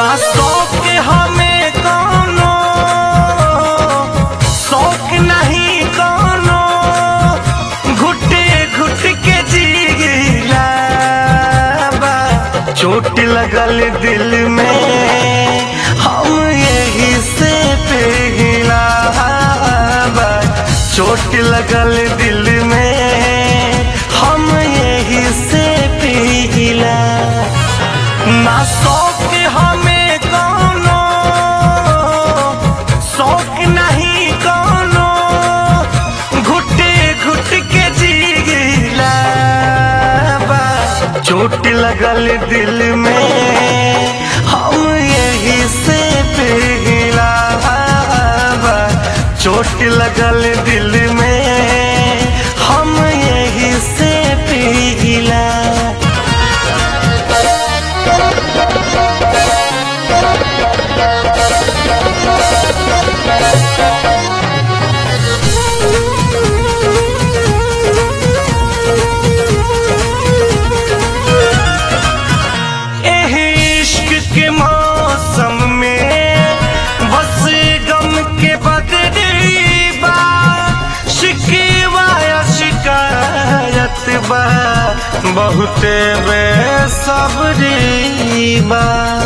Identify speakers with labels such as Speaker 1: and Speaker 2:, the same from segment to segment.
Speaker 1: ना शौक हमें कोनो शौक नहीं कोनो घुटे घुट के जीला बा चोट लगल दिल में हम यही से पिघला बा चोट लगल दिल में हम यही से पिघला ना शौक हमें कोनो शौक नहीं कोनो घुटे घुट के जीला बा चोट लगल दिल में हम यही से पिघला बा चोट लगल दिल में हम यही से पिघला एह इश्क के मौसम में बस गम के बदली बा शिकवा या शिकायत बा बहुते बेसब्री बा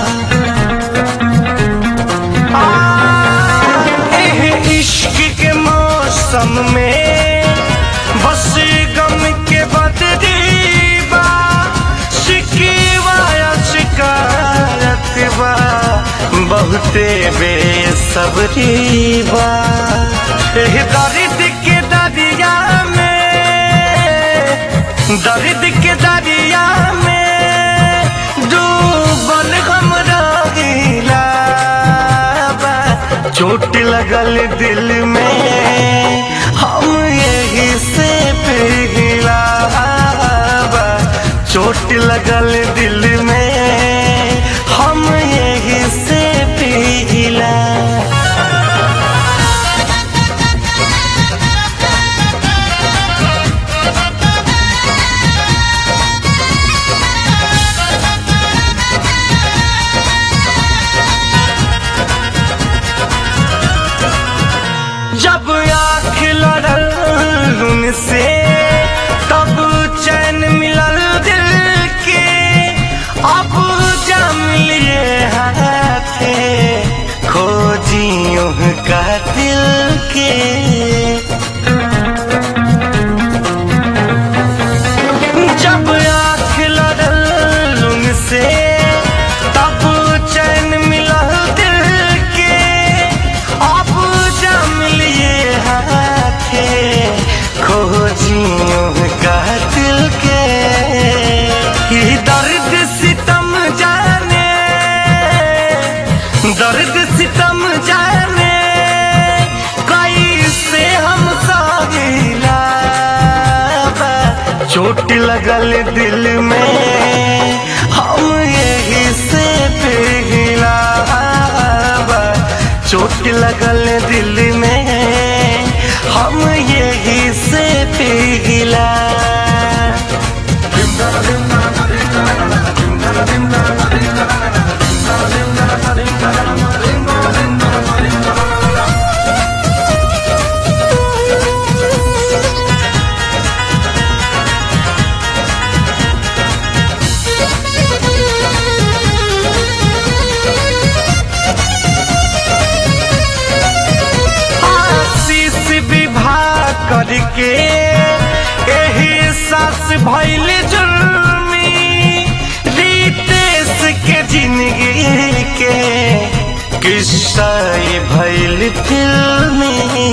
Speaker 1: आ, एह इश्क के मौसम में बस गम के बदली बा शिकवा या शिकायत बा बहुते बेसब्री बा एह दर्द के दरिया में दर्द के दरिया में डूबल हम रहिला बा चोट लगल दिल में हम यही से पिघला बा चोट लगल दिल में हम यही से पिघला जब आँख लड़ल उनसे तब चैन मिलल दिल के अब जम लिए हाथे खोजियों का दिल के जब आँख लड़ल उनसे तब चैन मिलल दिल के अब जम लिए हाथे खोजियों का दिल के ये दर्द सितम जाने दर्द सितम जाने कैसे हम सागिला चोट लगल दिल में हम यही से पिघला बा चोट लगल दिल में हम यही से पिघला आशीष विवाह करके एही सास भैल जुल्मी रितेश के जिंदगी के किस्सा ये भैल फिल्मी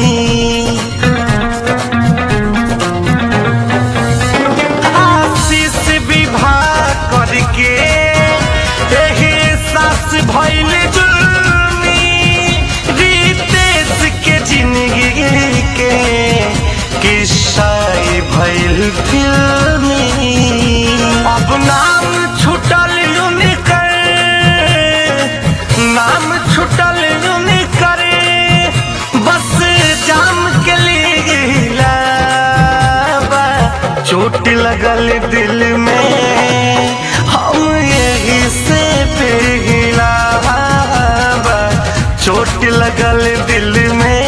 Speaker 1: आशीष विवाह करके एही सास भैल जुल्मी रितेश के जिंदगी के किस्सा ये भैल फिल्मी अब नाम छुटल उनकर नाम छुटल उनकर बस जाम के लिए चोट लगल दिल में हम यही से पिघला चोट लगल दिल में